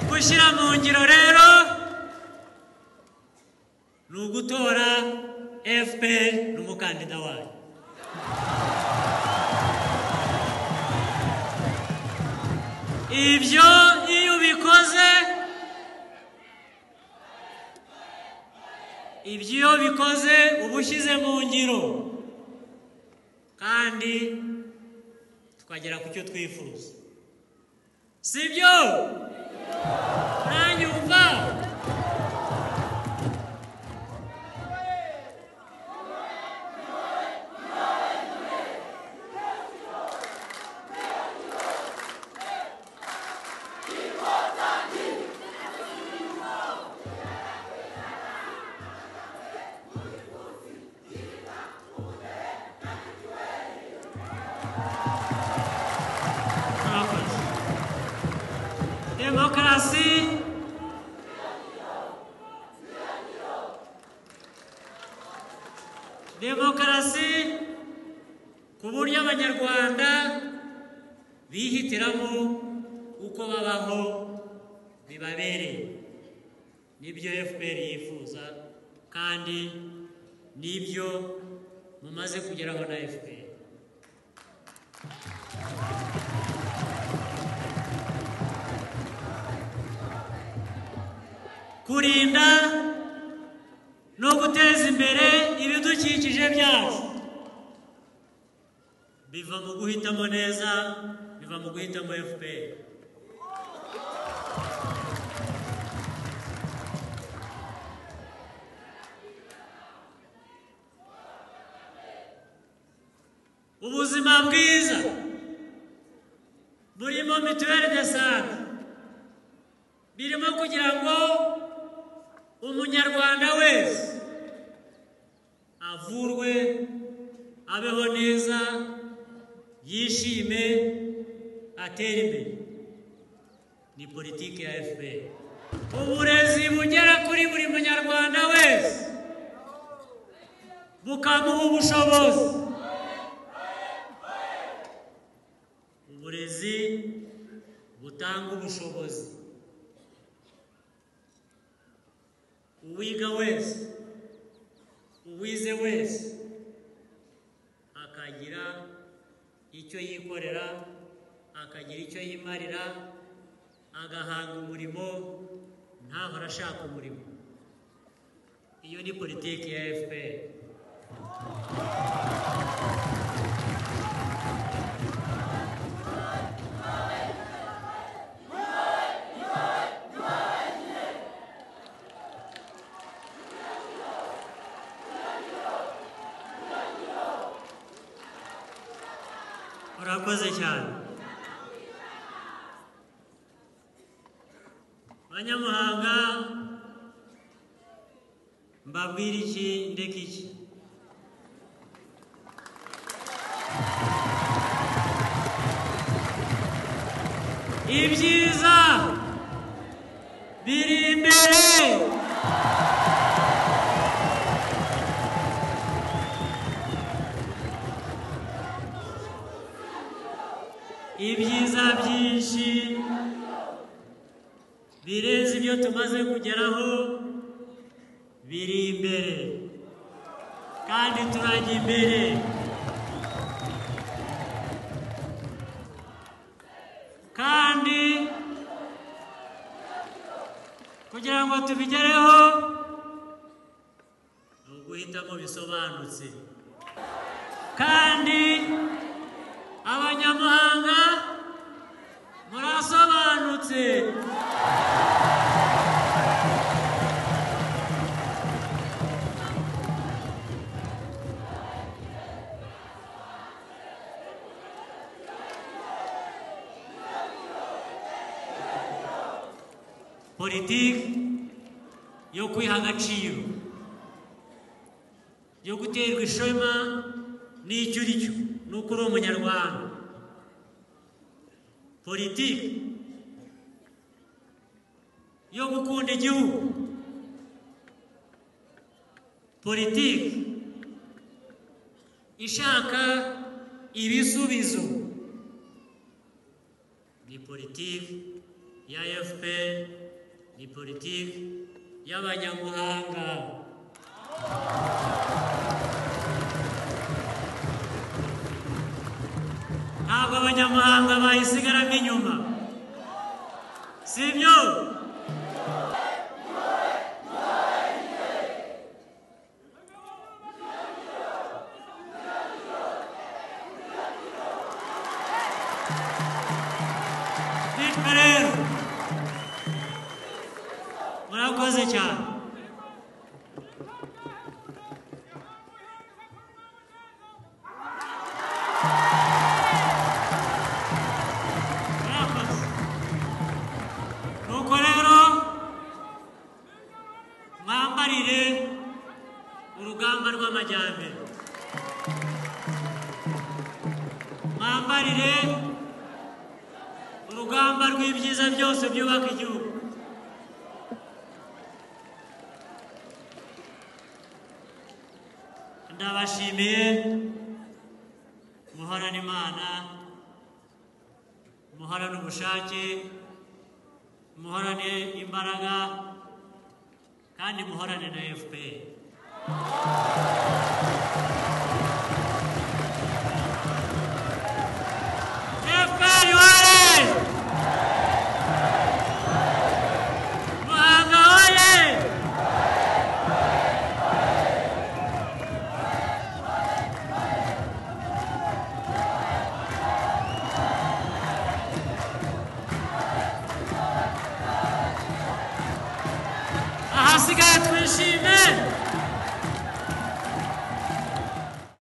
gushyira mu ngiro rero ni ugutora fpr n'umukandida wayo ibyo iyo ubikoze ibyo iyo bikoze uba ushyize mu ngiro kandi tukagera ku cyo twifuza si byo uranyumva murakoze demokarasi demokarasi ku buryo abanyarwanda bihitiramo uko babaho bibabereye nibyo fpr yifuza kandi nibyo mumaze kugeraho na fpr kurinda no guteza imbere ibidukikije byacu biva mu guhitamo neza biva mu guhitamo fpr ubuzima bwiza burimo mituweli de sante birimo kugira ngo umunyarwanda wese avurwe abeho neza yishime atere imbere ni politiki ya fpr uburezi bugera kuri buri munyarwanda wese bukamuha ubushobozi uburezi butanga ubushobozi uwiga wese uwize wese akagira icyo yikorera akagira icyo yimarira agahanga umurimo ntahora ashaka umurimo iyo ni politiki ya fpr urakoze cyane banyamuhanga mbabwira iki ndeka iki ibyiza biri imbere ibyiza byinshi birenze ibyo tumaze kugeraho biri imbere kandi turajya imbere kandi kugira ngo tubigereho ni uguhitamo bisobanutse kandi abanyamuhanga murasobanutse politiki yo kwiha agaciro yo guterwa ishema n'icyo uri cyo n'uko uri umunyarwanda politiki yo gukunda igihugu politiki ishaka ibisubizo ni politiki ya efuperi ni politiki y'abanyamuhanga ntabwo abanyamahanga bayisigaramo inyuma sibyo bityo rero murakoze cyane murakoze nuko rero mwambarire urugamba rw'amajyambere mwambarire urugamba rw'ibyiza byose byubaka igihugu ndabashimiye muhorane imana muhorane ubushake muhorane imbaraga kandi muhorane na fpr